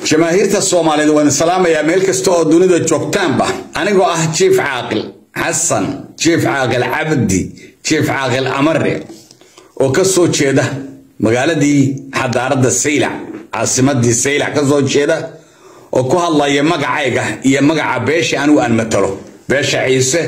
jamaahiirta soomaaliyeed waan salaamayaa meel kasta oo dunida joogtaanba anigoo ah jiif caaqil xasan jiif caaqil cabdi jiif caaqil amare oo ka soo jeeda magaaladii xadaaradda saylac caasimadii saylac ka soo jeeda oo ku hadlaya magacayga iyo magaca beesha anigu aan matalo beesha ciise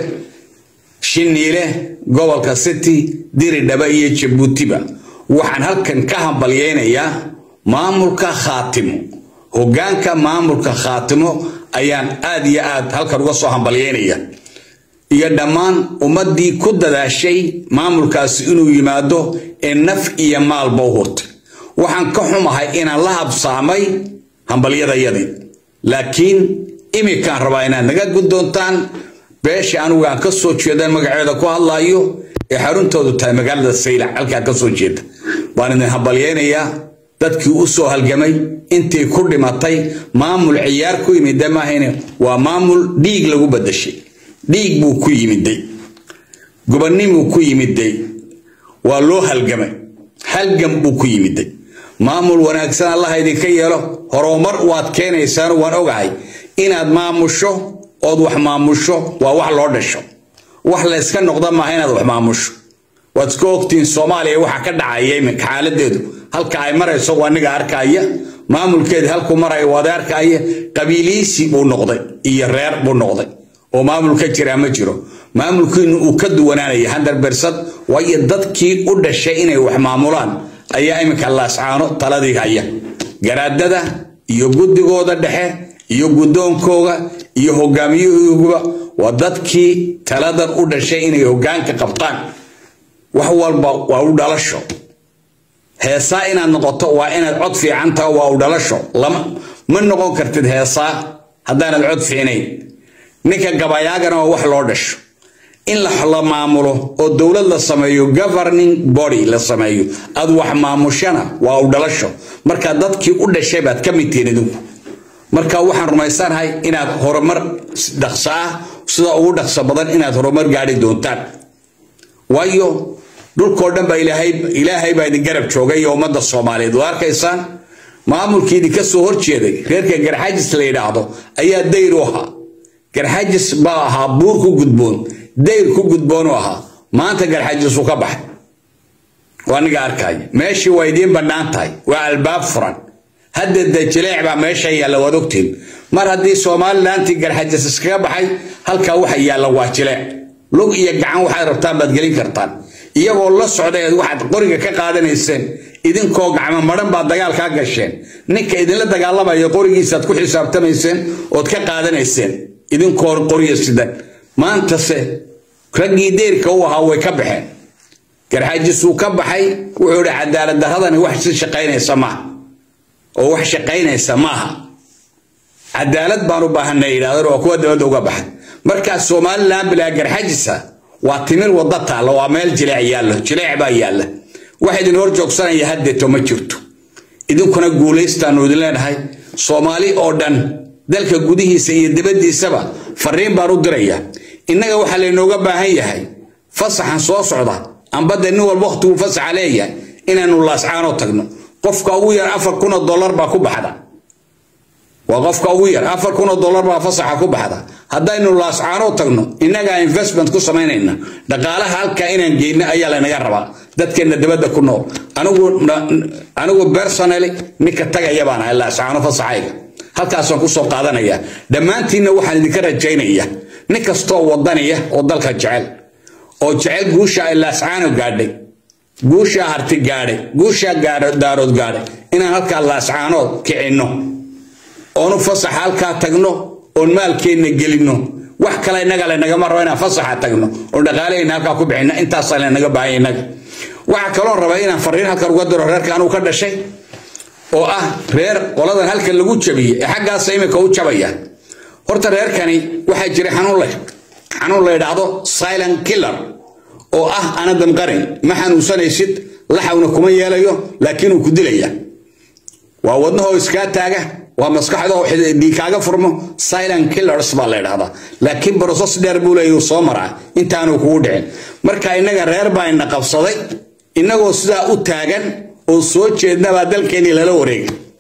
shiniile gobolka city diridhaba iyo jabuutiba waxaan halkan ka hambalyeynayaa maamulka khaatimo hoggaanka maamulka khaatimo ayaan aad iyo aad halkan uga soo hambalyeynaya iyo dhammaan ummaddii ku dadaashay maamulkaasi inuu yimaado ee naf iyo maalba u hurtay waxaan ka xumahay inaan la habsaamay hambalyadayadii laakiin iminkaan rabaa inaad naga guddoontaan beesha anigu aan ka soo jeeda magaceeda ku hadlaayo ee xaruntoodu tahay magaalada saylac halkaan ka soo jeeda waan idin hambalyeynayaa dadkii u soo halgamay intii ku dhimatay maamul ciyaar ku yimida maahayne waa maamul dhiig lagu badashay dhiig buu ku yimiday gobonnimuu ku yimiday waa loo halgamay halgam buu ku yimiday maamul wanaagsan allaha idinka yeelo horumar waad keenaysaan waan ogahay inaad maamusho ood wax maamusho waa wax loo dhasho wax la yska noqda maaha inaad wax maamusho waad iska ogtihiin soomaaliya waxa ka dhacaya iminka xaaladeedu halka ay marayso waa aniga arkaya maamulkeedi halkuu maraya waad arkaya qabiiliisi buu noqday iyo reer buu noqday oo maamul ka jiraa ma jiro maamulkiinu uu ka duwanaanaya handar bersad waayo dadkii u dhashay inay wax maamulaan ayaa iminka laascaano taladii haya garaadada iyo guddigooda dhexe iyo guddoonkooga iyo hogaamiyahooguba waa dadkii taladan u dhashay inay hoggaanka qabtaan wax walba waa u dhalasho heesaa inaad noqoto waa inaad cod fiican taho waa u dhalasho ma noqon kartid heesaa haddaanad cod fiicnayn ninka gabayaagana waa wax loo dhasho in la maamulo oo dowlad la sameeyo governing body la sameeyo aad wax maamushana waa u dhalasho marka dadkii u dhashay baad ka mid tihiin idinku marka waxaan rumaysanahay inaad horumar dhaqso ah sida ugu dhaqso badan inaad horumar gaadhi doontaan waayo dhulkoo dhan baa ilaahay baa idin garab joogay iyo ummadda soomaaliyeed waa arkaysaan maamulkii idinka soo horjeeday reerka garxajis la yidhaahdo ayaa dayr u ahaa garxajis baa ahaa buur ku gudboon dayr ku gudboonu ahaa maanta garxajisuu ka baxay waa aniga arkaya meeshii waa idiin bannaan tahay waa albaab furan hadda de jileec baa meesha yaalla waad ogtiin mar haddii somalilantii garxajis iskaga baxay halkaa waxa yaalla waa jileec lug iyo gacan waxaad rabtaan baad gelin kartaan iyagoo la socda eed waxaad qoriga ka qaadanayseen idinkoo gacmo madhan baad dagaalkaa gasheen ninka idinla dagaalamaya qorigiisaad ku xisaabtamayseen ood ka qaadanayseen idinkoo qoriya sidan maantase raggii deerka u ahaa way ka baxeen garxajisuu ka baxay wuxuu idhi cadaalad daradani wax si shaqaynaysa maaha oo wax shaqaynaysa maaha cadaalad baan u baahanay yidhahdeen waa kuwa dabadda uga baxay markaa somalilan bilaa garxajisa waa timir wadda taalla waa meel jileec yaallo jileec baa yaalla wax idin hor joogsanaya haddeeto ma jirto idinkuna guulaystaanu idin leenahay soomaali oo dhan dalka gudihiisa iyo dibaddiisaba fariin baan u diraya innaga waxaa laynooga baahan yahay fasaxan soo socda ambadde nin walba wakhtiguu fasaxa leeyahay inaanu laascaanoo tagno qofka ugu yar afar kunoo dollar baa ku baxda waa qofka ugu yar afar kunoo dollar baa fasaxa ku baxda haddaynu laascaanoo tagno innagaa investment ku samaynayna dhaqaalaha halkaa inaan geyno ayaa laynaga rabaa dadkeenna dabadda ku nool anigu personally ninka tagaya baan ahay laascaano fasaxayga halkaasaan kusoo qaadanaya dhammaantiinna waxaan idinka rajaynaya nin kastoo wadaniya oo dalka jecel oo jecel guusha ay laascaano gaadhay guushaa harti gaadhay guushaa daarood gaadhay inaan halkaa laascaanood kicinno oonu fasaxa halkaa tagno oon maalkeenna gelinno wax kale innaga laynagama rabo inaan fasaxa tagno oon dhaqaalahayna halkaa ku bixinno intaasaa laynaga baahanya innaga waxaa kaloon rabaa inaan fariin halkan uga diro reerka anuu ka dhashay oo ah reer qoladan halkan lagu jabiyey ee xaggaasa iminka u jabaya horta reerkani waxaa jira xanuun leh xanuun la yidhaahdo silent killer oo ah ana damqarin ma xanuunsanaysid laxawna kuma yeelayo laakiin uu ku dilaya waa wadnahoo iskaa taaga waa maskaxdoo dhiikaaga furmo silent killers baa la yidhahdaa laakiin broses dheer buu leeyahy soo maraa intaanu kugu dhicin marka innaga reer baa ina qabsaday innagoo sidaa u taagan oo soo jeednabaa dalkeennii lala wareegay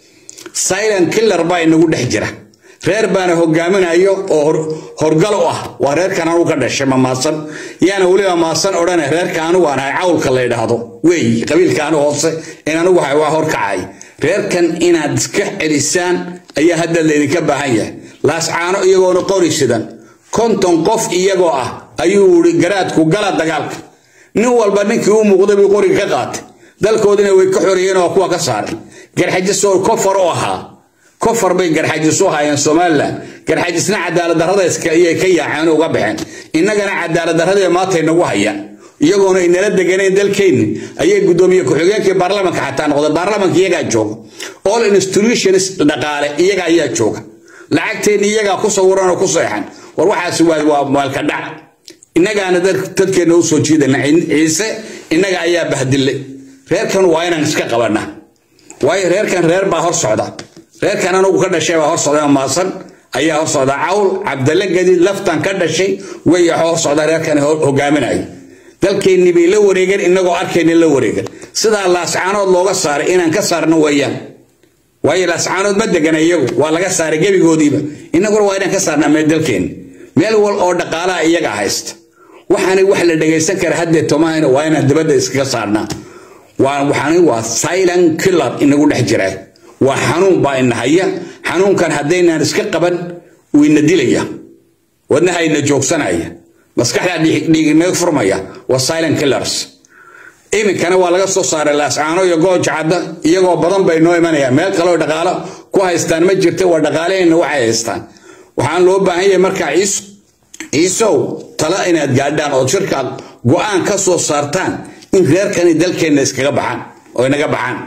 silent killer baa inagu dhex jira reer baana hogaaminayo oo horgal u ah waa reerkan anugu ka dhashay mamaasan yaana weliba maasan odhane reerka anugu aan ahay cawlka la yidhaahdo weey qabiilka anu hoose in anugu ahay waa horkacay reerkan inaad iska celisaan ayaa hadda laydinka baahan yahay laascaano iyagoona qori sidan konton qof iyagoo ah ayuu ii garaadku gala dagaalka nin walba ninkii u muuqday buu qoriga ka qaatay dalkoodina way ka xoreeyeen oo kuwa ka saaray garxajisoo kofar u ahaa kofar bay garxajis u haayeen somalilan garxajisna cadaalad darrada ayay ka yaaceen uga baxeen innagana cadaalad darradee maantay nagu hayaan iyagoona inala deganeen dalkeenni ayay guddoomiye ku-xigeenkii baarlamanka xataa noqdeen baarlamanka iyagaa jooga all institutions dhaqaale iyaga ayaa jooga lacagteenni iyagaa ku sawiran oo ku seexan war waxaasi waa maalka dhac innagaana dadkeenna u soo jiidana ciise innaga ayaa bahdillay reerkan waa inaan iska qabanaa waayo reerkan reer baa hor socda reerkan anugu ka dhashay baa hor socda maasan ayaa hor socda cawl cabdalle gadiid laftan ka dhashay way hor socda reerkan hogaaminaya dalkeennii bay la wareegeen innagoo arkayna la wareegan sidaa laascaanood looga saaray inaan ka saarno weeyaan waayo laascaanood ma degana iyagu waa laga saaray gebigoodiiba innaguna waa inaan ka saarnaa meel dalkeenni meel wal oo dhaqaalaha iyaga haysta waxaanay wax la dhegaysan kara haddee tomahayna waa inaan dibadda iskaga saarnaa waxaani waa silent killer inagu dhex jiraa waa xanuun baa ina haya xanuunkan haddaynaan iska qaban wuu ina dilaya wadnaha ina joogsanaya maskaxdaa dhiiginaga furmaya waa silent killers iminkana waa laga soo saaray laascaano iyo gooja cadda iyagoo badan bay noo imanayaan meel kaleo dhaqaalo ku haystaan ma jirta waa dhaqaalaheenna waxay haystaan waxaan loo baahan yahay markaa ciisow tala inaad gaadhaan oo shirka go-aan ka soo saartaan in reerkani dalkeenna iskaga baxaan oo inaga baxaan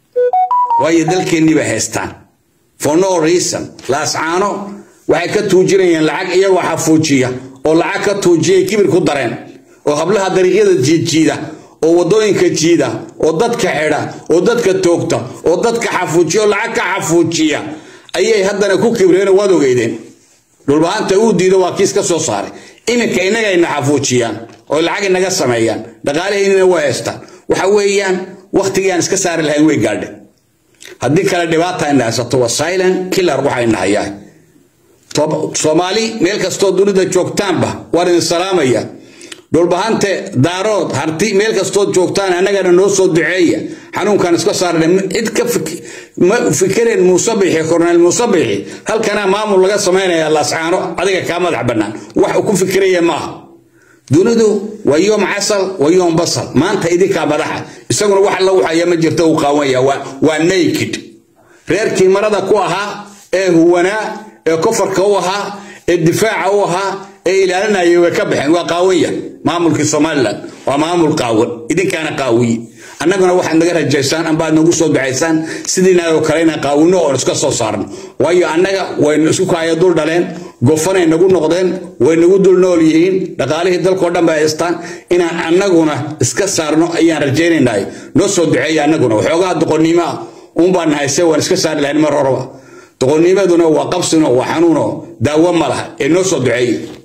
waayo dalkeennii bay haystaan for no reason laascaano waxay ka tuujinayaan lacag iyagoo xafuujiya oo lacag ka tuujiyay kibir ku dareen oo hablaha dariiqyada jiidjiida oo waddooyinka jiida oo dadka xidha oo dadka toogta oo dadka xafuujiya oo lacag ka xafuujiya ayay haddana ku kibreen waad ogeydeen dhulbahanta uu diido waa kiis ka soo saaray iminka innagayna xafuujiyaan oo lacag inaga sameeyaan dhaqaalaheynina waa haystaan waxa weeyaan wakhtigii aan iska saari lahayn way gaadhe haddii kale dhibaata ina haysato waa silent killer waxa ina hayaa soomaali meel kastoo dunida joogtaanba waan idin salaamaya dhulbahante daarood harti meel kastood joogtaan annagana noo soo duceeya xanuunkan iska saarna cid ka ma fikireen muusabixi korneel muusabixi halkana maamul laga samaynaya laascaano adiga kaa madax bannaan wax uu ku fikiraya maaha dunidu waa yoom casal waa yoom basal maanta idinkaa madaxa isaguna wax la waxaya ma jirto uu qaawanya waa naked reerkii marada ku ahaa ee huwanaa ee kofarka u ahaa ee difaaca u ahaa ee ilaalinaya way ka baxeen waa qaawanya maamulkii somalilan waa maamul qaawan idinkaana qaawiye annaguna waxaad naga rajaysaan ambaad nagu soo ducaysaan sidiinaoo kale inaan qaawino oon iska soo saarno waayo annaga waynu isku kaaya dul dhaleen gofanay nagu noqdeen way nagu dul nool yihiin dhaqaalihii dalkao dhan bay haystaan inaan annaguna iska saarno ayaan rajaynaynay noo soo duceeya annaguna waxoogaa doqonnimo ah uunbaan nahayse waan iska saari lahayn mar horeba doqonnimaduna waa qabsino waa xanuuno daawo ma laha ee noo soo duceeye